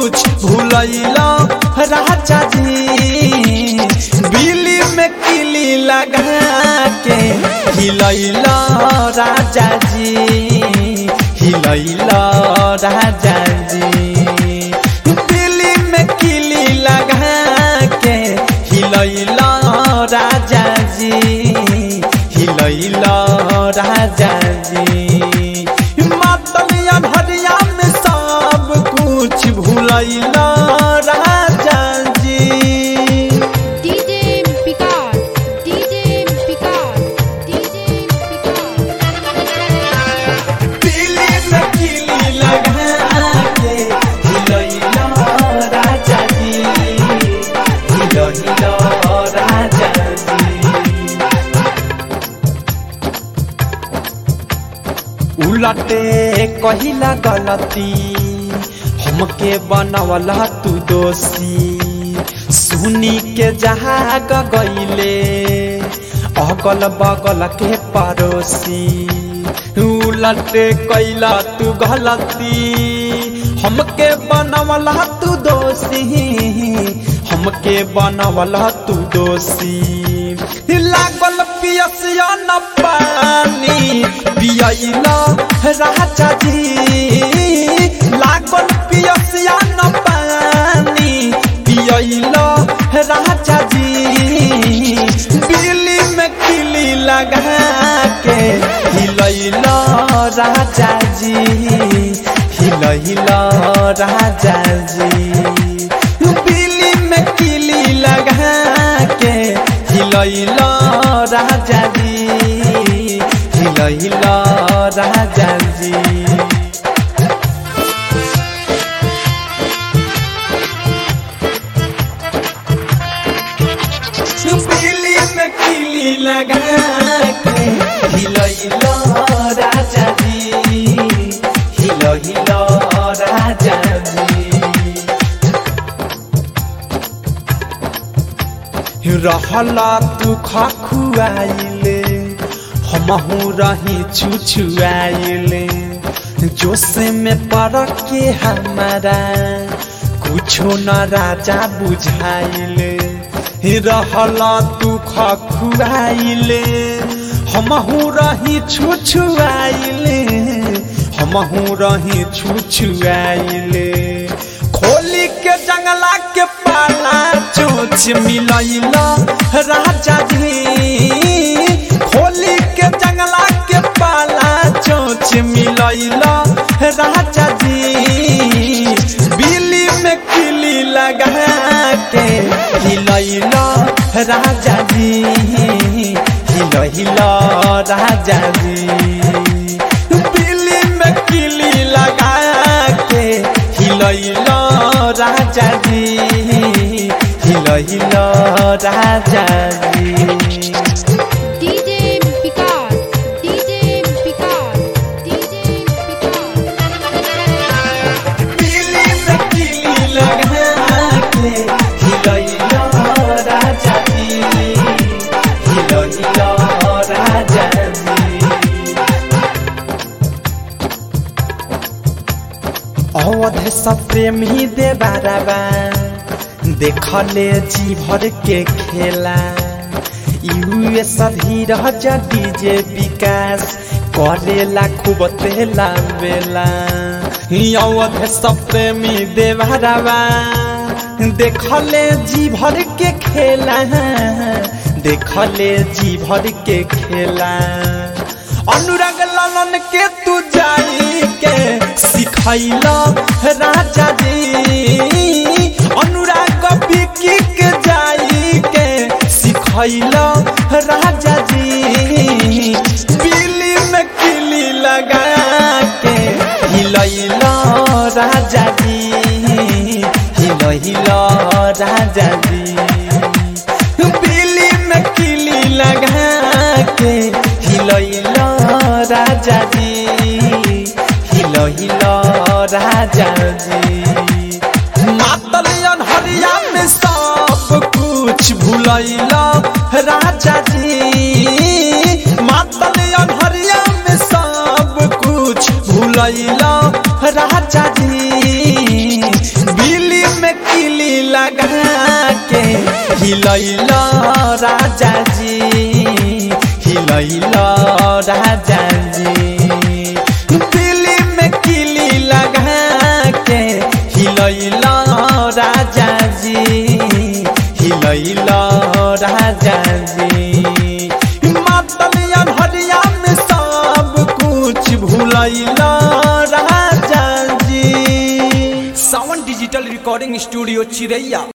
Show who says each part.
Speaker 1: कुछ भूलैला राजा जी बिली में किली लगा के हिलैला राजा जी हिलैला राजा जी बिली में किली लगा के हिलैला राजा जी हिलैला राजा जी मातलिया भरिया में सब कुछ भूलैला राजा जी
Speaker 2: DJ Picard, DJ Picard, DJ Picard.
Speaker 1: Delhi में किली लगा के हिलैला राजा जी हिलैला राजा जी उलटे कहिला गलती हमके बनवला तू दोषी सुनी के जहाग गईले अगल बगल के पड़ोसी उलटे कैला तू गलती हमके बनवला तू दोषी हमके बनवला तू दोषी लागल पियसिया न पानी पियला राजा जी लागल पियसिया न पानी पियला राजा जी बिल्ली में किली लगा के हिलैला राजा जी हिलैला राजा जी बिल्ली में किली लगा के हिलैला राजा जी हिलैला राजा जी बिल्ली में किली लगा के हिलैला राजा जी हिलैला राजा जी रहला तू खखुआइले हमहू रही छुछुआइले जोश में पड़ के हमारा कुछो न राजा बुझाइले रहला तू खखुआइले हमहू रही छुछुआइले हमहू रही छुछुआइले खोली के जंगला के पाला चोच मिलैला राजा जी खोली के जंगला के पाला चोच मिलैला राजा जी बिल्ली में किली लगा के हिलैला राजा जी हिलैला राजा जी बिल्ली में किली लगा के हिलैला राजा जी हिलैला राजा जी
Speaker 2: DJ Picard, DJ Picard, DJ Picard.
Speaker 1: बिल्ली में किली लगा के हिलैला राजा जी हिलैला राजा जी अवध सब प्रेमी दे बाराबा देखले जी भर के खेला यूएस धीरज डीजे विकास करेला खूब तेला बेला अवध सब प्रेमी दे बाराबा देखले जी भर के खेला देखले जी भर के खेला अनुराग लालन के तू जाई के सिखैला राजा जी अनुराग बिकी के जाई के सिखैला राजा जी बिल्ली में किली लगा के हिलैला राजा जी हिलैला राजा जी बिल्ली में किली लगा के हिलैला राजा जी हिलैला राजा जी मातलियन हरिया में सब कुछ भूलैला राजा जी मातलियन हरिया में सब कुछ भूलैला राजा जी बिल लगा के हिलैल राजा जी हिलैल राजा जी दिल्ली में किली लगा के हिलैल राजा जी हिलैल राजा जी मातलिया भरिया में सब कुछ भूलैल राजा जी सावन डिजिटल रिकॉर्डिंग स्टूडियो चिरैया